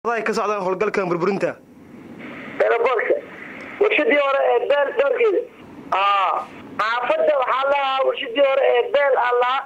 ay ka socdaan howlgalkan burburinta eeraboorka warshadii hore ee beel dhowrkeeda xaafadda waxaa lahaa warshadii hore ee beel aa lahaa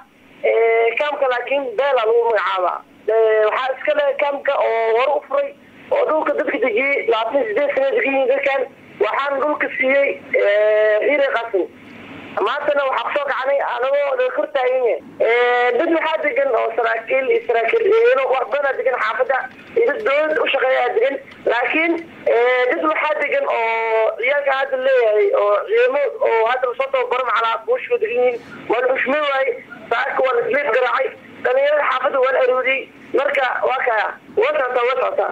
kaamka laakiin beela lagu magacaabaa waxaa iska le kaamka oo hore u furay oo dhulka dadka dejiyey labaatan sideed sana degan yihiin dadkan waxaan dhulka siiyey hiire qasin maantana waxaa kusoo kacnay anagoo la kor taagan yahay dad waxaa degan oo saraakiil iyo saraakiil wax badanaa degan xaafadda iyo dad dowlada u shaqeeyaa degan laakiin dad waxaa degan oo ciyaalka hadda leeyahay oo ciidamo oo hadda lasoo tababaro macalaa buushka degan yihiin waa la xushmay waaye saaka waa la isleeb garaacay dhalinyarada xaafadda waa la aroodiyey marka waa kaya waa socotaa waa socotaa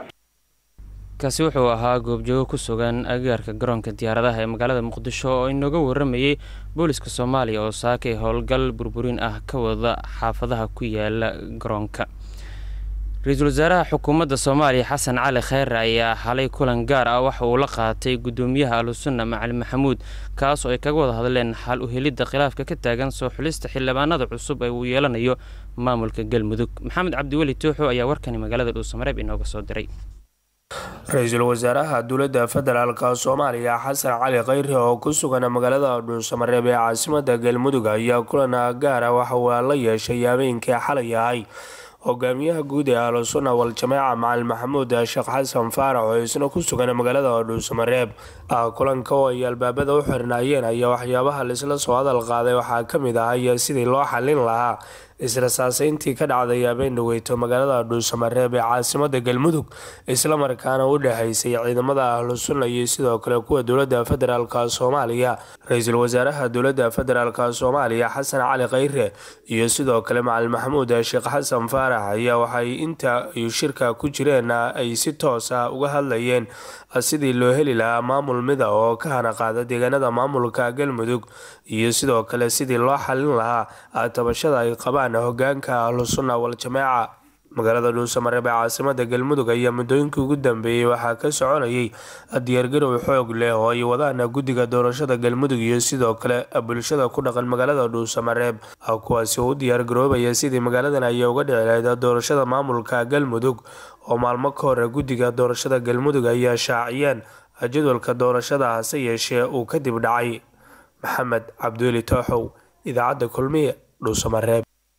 kaasi wuxuu ahaa goobjoogo ku sugan agagaarka garoonka diyaaradaha ee magaalada muqdisho oo inooga waramayay booliska soomaaliya oo saakay howlgal burburin ah ka wada xaafadaha ku yaala garoonka ra-iisul wasaaraha xukuumadda soomaaliya xasan cali kheyre ayaa xalay kulan gaar ah waxa uu la qaatay gudoomiyaha ahlusunna macali maxamuud kaas oo ay kaga wada hadleen xal u helidda khilaafka ka taagan soo xulista xildhibaanada cusub ee uu yeelanayo maamulka galmudug maxamed cabdiweli tooxo ayaa warkani magaalada dhuusamareeb inooga soo diray ra-iisul wasaaraha dowladda federaalka soomaaliya xasan cali kheyre oo ku sugan magaalada dhuusamareeb ee caasimada galmudug ayaa kulan gaara waxa uu la yeeshay habeenkii xalay ahay hogaamiyaha guud ee ahlusunna wal-jamaaca macalin maxamuud sheekh xasan faarax oo isna ku sugan magaalada dhuusamareeb kulanka oo ay albaabada u xirnaayeen ayaa waxyaabaha laisla soo hadal qaaday waxaa kamid ahay sidii loo xalin lahaa israsaaseyntii ka dhacday habeen dhaweyto magaalada dhuusamareeb ee caasimada galmudug islamarkaana u dhexeysay ciidamada ahlusunna iyo sidoo kale kuwa dowlada federaalk soomaaliya ra-iisul wasaaraha dowlada federaalk soomaaliya xasan cali kheyre iyo sidoo kale macalin maxamuud sheekh xasan faarax ayaa waxay inta ay shirka ku jireen ay si toosa uga hadlayeen sidii loo heli lahaa maamul mida oo ka hana qaada deegaanada maamulka galmudug iyo sidoo kale sidii loo xalin lahaa tabashada ay qabaan hogaanka ahlusunna wal-jamaaca magaalada dhuusamareeb ee caasimada galmudug ayaa muddooyinkii ugu dambeeyey waxaa ka soconayay diyaargarow xoog leh oo ay wadaan guddiga doorashada galmudug iyo sidoo kale bulshada ku dhaqan magaalada dhuusamareeb kuwaasi oo u diyaargaroobaya sidii magaaladan ay uga dhici lahayd doorashada maamulka galmudug oo maalmo ka hore guddiga doorashada galmudug ayaa shaaciyeen jadwalka doorashada hase yeeshee uu kadib dhacay maxamed cabdiweli tooxow idaacadda kulmiye dhuusamareeb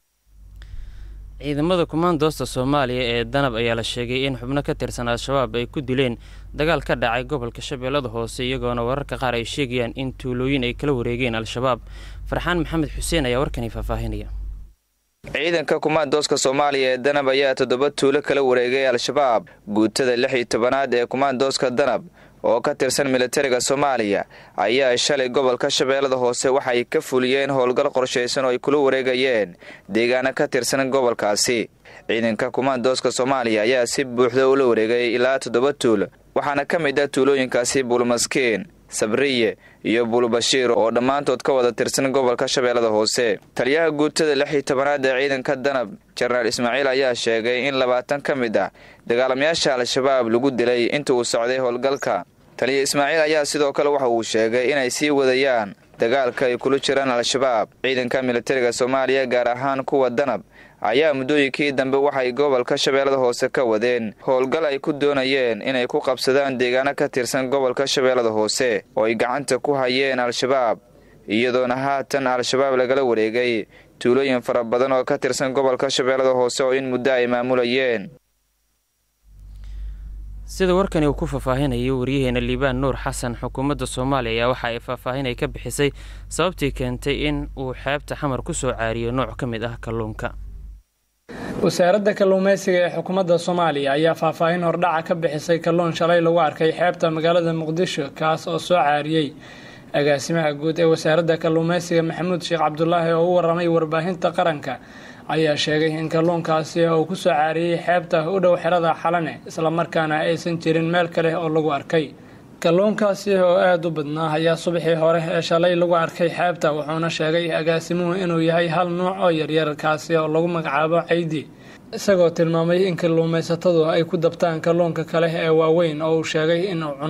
ciidamada kumaandoosta soomaaliya ee danab ayaa la sheegay in xubno ka tirsan al-shabaab ay ku dileen dagaal ka dhacay gobolka shabeellada hoose iyagoona wararka qaar ay sheegayaan in tuulooyin ay kala wareegeen al-shabaab farxaan maxamed xuseen ayaa warkani faahfaahinaya ciidanka kumaandooska soomaaliya ee danab ayaa toddoba tuulo kala wareegay al-shabaab guutada lix iyo tobanaad ee kumaandooska danab oo ka tirsan militariga soomaaliya ayaa shalay gobolka shabeellada hoose waxay ka fuliyeen howlgal qorshaysan oo ay kula wareegayeen deegaano ka tirsan gobolkaasi ciidanka kumaandooska soomaaliya ayaa si buuxda ula wareegay ilaa toddoba tuulo waxaana ka mid ah tuulooyinkaasi buulmaskiin sabriye iyo buulbashiir oo dhammaantood ka wada tirsan gobolka shabeellada hoose taliyaha guutada lix iyo tobanaad ee ciidanka danab jenaraal ismaaciil ayaa sheegay in labaatan ka mid ah dagaalamayaasha al-shabaab lagu dilay inta uu socday howlgalka taliya ismaaciil ayaa sidoo kale waxa uu sheegay inay sii wadayaan dagaalka ay kula jiraan al-shabaab ciidanka militariga soomaaliya gaar ahaan kuwa danab ayaa muddooyinkii dambe waxay gobolka shabeellada hoose ka wadeen howlgal ay ku doonayeen inay ku qabsadaan deegaano ka tirsan gobolka shabeellada hoose oo ay gacanta ku hayeen al-shabaab iyadoona haatan al-shabaab lagala wareegay tuulooyin fara badan oo ka tirsan gobolka shabeellada hoose oo in muddo ay maamulayeen sida warkani uu ku faahfaahinayo waryaheena liibaan nuur xasan xukuumadda soomaaliya ayaa waxa ay faahfaahin ay ka bixisay sababtii keentay in uu xeebta xamar ku soo caariyo nooc ka mid ah kalluunka wasaaradda kalluumeysiga ee xukuumadda soomaaliya ayaa faahfaahin hordhaca ka bixisay kalluun shalay lagu arkay xeebta magaalada muqdisho kaas oo soo caariyey agaasimaha guud ee wasaaradda kalluumeysiga maxamuud sheekh cabdulaahi oo u waramay warbaahinta qaranka ayaa sheegay in kalluunkaasi uu ku soo caariyey xeebta u dhow xerada xalane islamarkaana aysan jirin meel kale oo lagu arkay kalluunkaasi oo aada u badnaa ayaa subaxii hore ee shalay lagu arkay xeebta wuxuuna sheegay agaasimuhu inuu yahay hal nuuc oo yaryar kaasi oo lagu magacaabo caydi isagoo tilmaamay in kalluumaysatadu ay ku dabtaan kalluunka kale ee waaweyn oo uu sheegay inuu cuno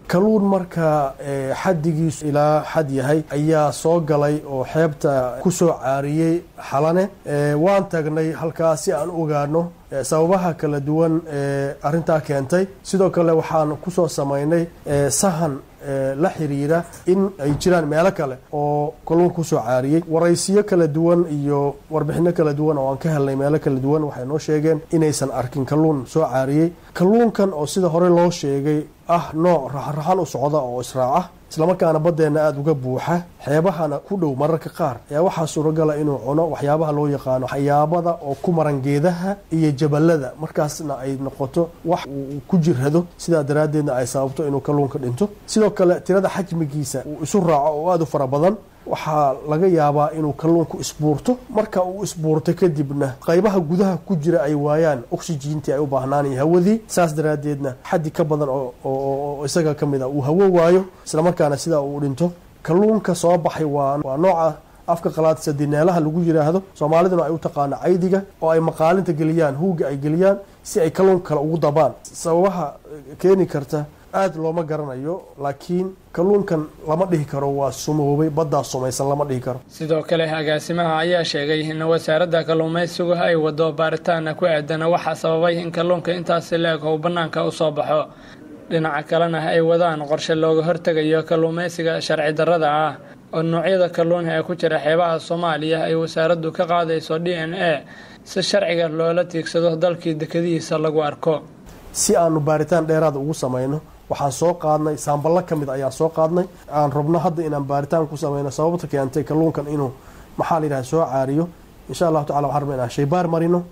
kalluun marka xaddigiisu ilaa xad yahay ayaa soo galay oo xeebta ku soo caariyey xalane waan tagnay halkaas si aan ogaano sababaha kala duwan ee arrintaa keentay sidoo kale waxaan kusoo samaynay sahan la xiriira in ay jiraan meelo kale oo kalluunka kusoo caariyey waraysiyo kala duwan iyo warbixino kala duwan oo aan ka helnay meelo kala duwan waxay noo sheegeen inaysan arkin kalluun soo caariyey kalluunkan oo sida hore loo sheegay ah nooc raxraxan u socda oo israaca islamarkaana baddeenna aada uga buuxa xeebahana ku dhow mararka qaar ayaa waxaa suuragala inuu cuno waxyaabaha loo yaqaano waxyaabada oo ku maran geedaha iyo jabalada markaasna ay noqoto wax uu ku jirhado sidaa daraaddeedna ay sababto inuu kalluunka dhinto sidoo kale tirada xajmigiisa uu isu raaco oo aada u fara badan waxaa laga yaabaa inuu kalluunku isbuurto marka uu isbuurto kadibna qaybaha gudaha ku jira ay waayaan oxygentii ay u baahnaanay hawadii saas daraaddeedna xaddi ka badan oo isaga ka mid a uu hawo waayo islamarkaana sidaa uu dhinto kalluunka soo baxay waa nooca afka qalaad sadineelaha lagu yiraahdo soomaaliduna ay u taqaano caydiga oo ay maqaalinta geliyaan huuga ay geliyaan si ay kalluunka kale ugu dabaan sababaha keeni karta aada looma garanayo laakiin kalluunkan lama dhihi karo waa sumoobay baddaa sumaysan lama dhihi karo sidoo kale agaasimaha ayaa sheegay in wasaaradda kalluumaysigu ay wado baaritaana ku aadana waxaa sababay in kalluunka intaasi la-eg ou bannaanka u soo baxo dhinaca kalena ay wadaan qorshe looga hortegayo kalluumaysiga sharci darrada ah oo noocyada kalluunha ee ku jira xeebaha soomaaliya ay wasaaraddu ka qaadayso d n a si sharciga loola tiigsado dalkii dekadihiisa lagu arko si aanu baaritaan dheeraada ugu samayno waxaan soo qaadnay saamballo ka mid ayaan soo qaadnay aan rabno hadda inaan baaritaan ku samayno sababta keentay kalluunkan inuu maxaa la yidhaha soo caariyo insha allahu tacala waxaan rabna inaan shaybaar marino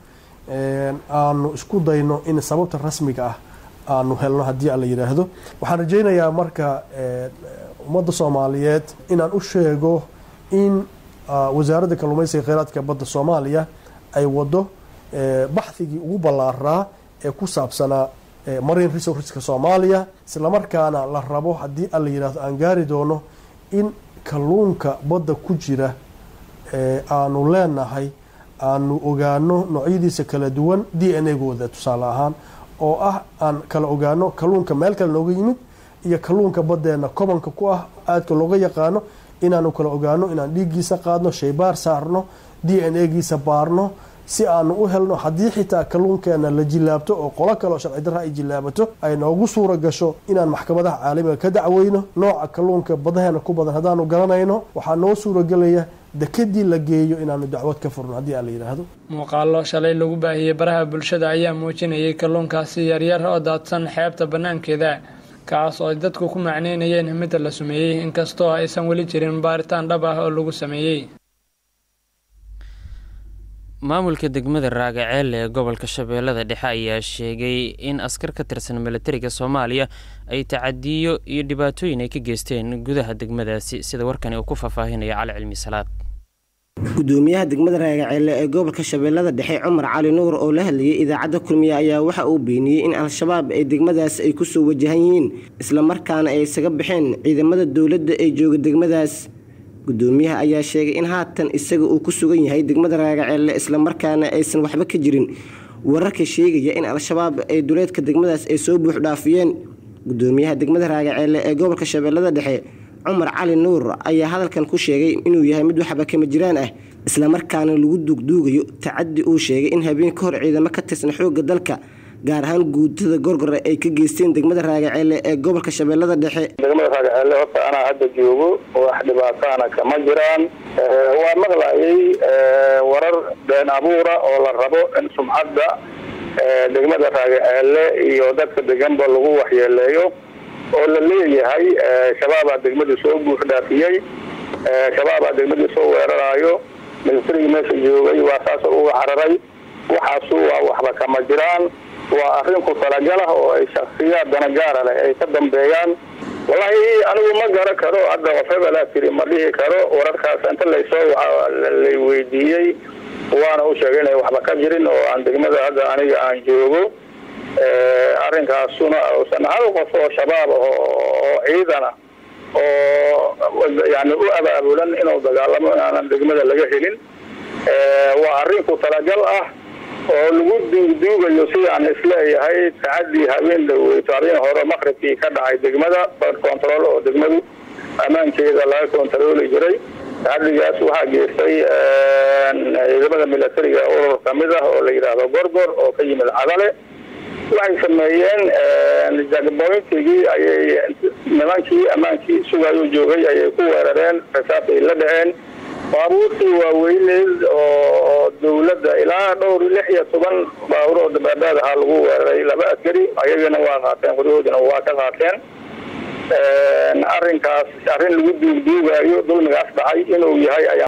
aanu isku dayno in sababta rasmiga ah aanu helno haddii aan la yidhaahdo waxaan rajaynayaa marka ummadda soomaaliyeed inaan u sheego in wasaaradda kalluumaysiga kheyraadka badda soomaaliya ay wado baxhigii ugu ballaaraa ee ku saabsanaa marine resourceska soomaaliya islamarkaana la rabo haddii aan la yidhahdo aan gaari doono in kalluunka badda ku jira aanu leenahay aanu ogaano noocyadiisa kala duwan d n a gooda tusaale ahaan oo ah aan kala ogaano kalluunka meel kale nooga yimid iyo kalluunka baddeena kobanka ku ah aadka looga yaqaano inaanu kala ogaano inaan dhiiggiisa qaadno shaybaar saarno d n a giisa baarno si aanu u helno haddii xitaa kalluunkeena la jilaabto oo qolo kaleo sharci darra ay jilaabato ay noogu suura gasho inaan maxkamadaha caalamiga ka dacweyno nooca kalluunka badaheena ku badan haddaanu garanayno waxaa noo suuragelaya dekadii la geeyo inaanu dacwad ka furno haddii aan la yidhaahdo muuqaallo shalay lagu baahiyey baraha bulshada ayaa muujinayay kalluunkaasi yaryar oo daadsan xeebta bannaankeeda kaas oo ay dadku ku macneynayeen mid la sumeeyey inkastoo aysan weli jirin baaritaan dhab ah oo lagu sameeyey maamulka degmada raagaceel ee gobolka shabeellada dhexe ayaa sheegay in askar ka tirsan milatariga soomaaliya ay tacadiyo iyo dhibaatooyin ay ka geysteen gudaha degmadaasi sida warkani uu ku faahfaahinaya cali cilmi salaad gudoomiyaha degmada raagaceelle ee gobolka shabeellada dhexe cumar cali nuur oo la hadlayay idaacadda kulmiye ayaa waxa uu beeniyey in al-shabaab ay degmadaas ay kusoo wajahan yihiin islamarkaana ay isaga baxeen ciidamada dowladda ee jooga degmadaas gudoomiyaha ayaa sheegay in haatan isaga uu ku sugan yahay degmada raagaceelle islamarkaana aysan waxba ka jirin wararka sheegaya in al-shabaab ay duleedka degmadaas ay soo buux dhaafiyeen gudoomiyaha degmada raagaceelle ee gobolka shabeellada dhexe cumar cali nuur ayaa hadalkan ku sheegay inuu yahay mid waxba kama jiraan ah islamarkaana lagu duugduugayo tacadi uu sheegay in habeen ka hor ciidamo ka tirsan xoogga dalka gaar ahaan guutada gorgore ay ka geysteen degmada raagaceelle ee gobolka shabeellada dhexe degmada raagaceelle horta anaa hadda joogo wax dhibaataana kama jiraan waa maqlayay warar been abuura oo la rabo in sumcadda degmada raagaceelle iyo dadka deganba lagu waxyeeleeyo oo la leeyahay shabaabaa degmadii soo buux dhaafiyey shabaabaa degmadii soo weeraraayo militarigii meesha joogay waa saasoo uga cararay waxaasu waa waxba kama jiraan waa arrin ku talagalah oo ay shaksiyaad danagaara leh ay ka dambeeyaan wallahi anigu ma garan karo hadda qof hebelaa tiri ma dhihi karo wararkaas inta laysoo lay weydiiyey waana u sheegay inay waxba ka jirin oo aan degmada hadda aniga aan joogo arrinkaasuna uusan hal qof oo shabaab ah oo ciidana oo yani u abaabulan inuu dagaalamo inaanan degmada laga helin waa arrin ku talagal ah oo lagu duugduugayo sidaan isleeyahay tacadii habeen dhaweyto habeen hore maqribkii ka dhacay degmada bad control oo degmadu ammaankeeda laga kontarooli jiray tacadigaas waxaa geystay ciidamada milatariga urur kamid ah oo la yidhaahdo gorgor oo ka yimid cadale waxay sameeyeen jagboyntigii ayay nimankii ammaankii sugayo joogay ayay ku weerareen rasaas ay la dhaceen baabuurtii waaweyneed oo dawladda ilaa dhowr lix iyo toban baabuur oo dabaadaad ahaa lagu weeraray laba askari ayagana waa qaateen qoryahoodina waa ka qaateen arrinkaas arrin lagu duugduugayo dulmigaas dhacay inuu yahay ayaa